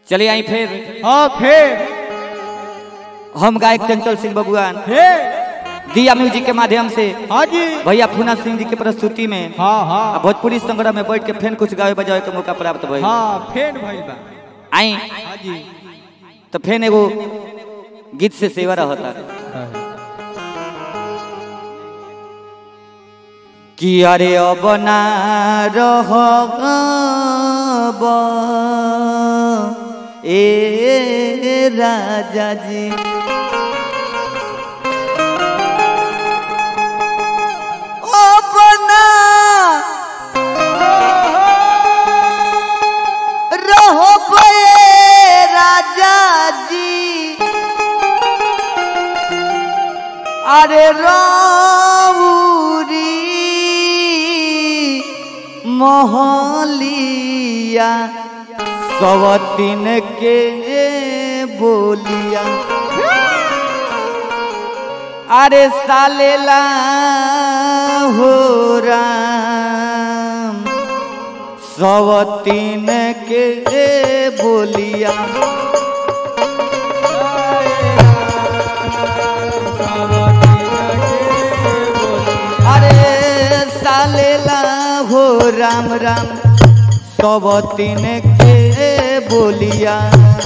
चलिए आई फिर हाँ फिर हम गायक चंचल सिंह बबुआन फिर दिया म्यूजिक के माध्यम से हाँ जी भैया फूना सिंह जी के प्रस्तुति में हाँ आ हाँ भोजपुरी संग्रह में बैठ के फिर कुछ गावे बजावे के मौका प्राप्त भइल हाँ फिर भइल बा आई हाँ जी तो फिर एगो गीत से सेवा रहता कि अरे अब ना रह ए राजा जी अब ना रहब ए राजा जी अरे रौरी मोहलिया सवतीन के बोलिया अरे सालेला हो राम सवतीन के बोलिया अरे सालेला हो राम राम सवतीन के बोलिया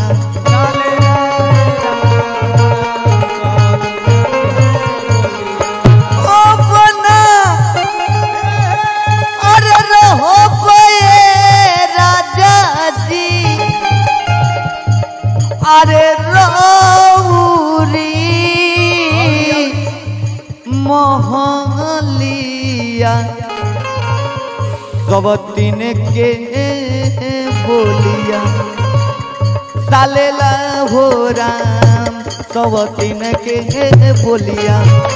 ओ बना अरे रहो बये राजा जी अरे रौरी मोहलिया सबतीन के बोलिया सालेला हो राम सबतीन के बोलिया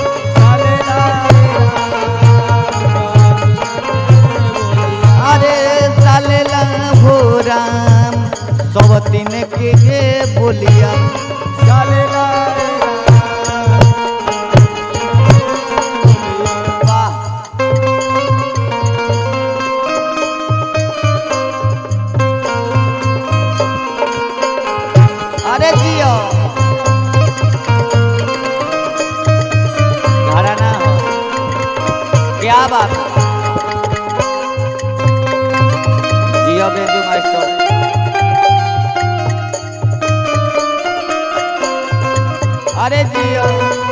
अरे सालेला हो राम सबतीन के बोलिया वाह अरे जियो घराना हो क्या बात है? जियो बेबी मास्टर अरे जियो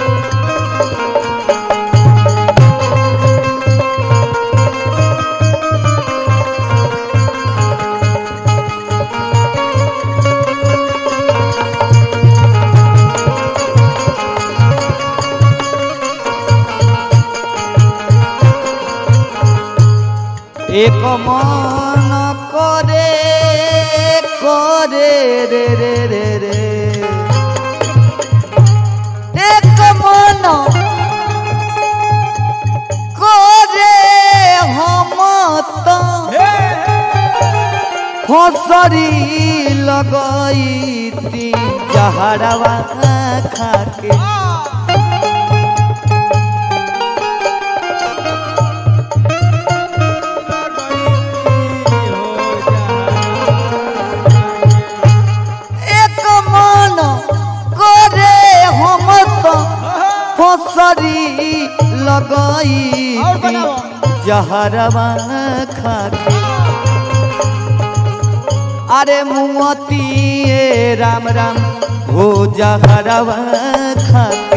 এক মন করে করে রে রে রে রে এক মন করে হমত ফসরি लगाईती जहरवा खाके एक मन करे हम तो फसरी लगाई और बनाओ। जहरवा खाके अरे मुमती ए राम राम हो जहरवा खाके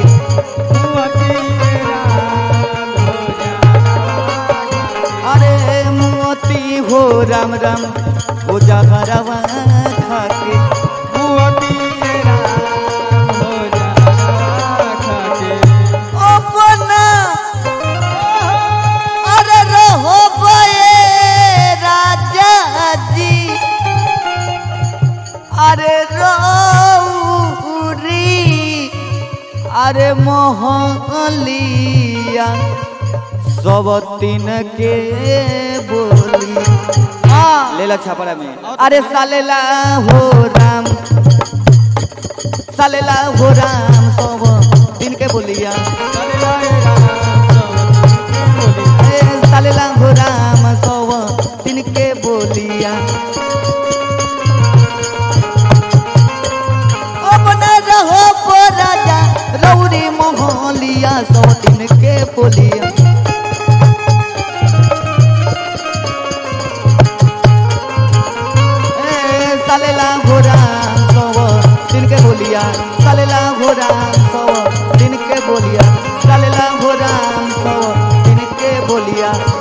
अरे मोती हो राम राम हो जहरवा खाके अपना अरे रहो बये राजा जी अरे रौरी अरे मोहलिया सब तीन के बोली हाँ लेला छापरा में अरे सालेला हो राम सालेला हो राम सब दिन के बोलिया ए, सालेला हो राम सब दिन के बोलिया चलेला घोड़ा सव दिन के बोलिया चलेला घोड़ा सव दिन के बोलिया चलेला घोड़ा सव दिन के बोलिया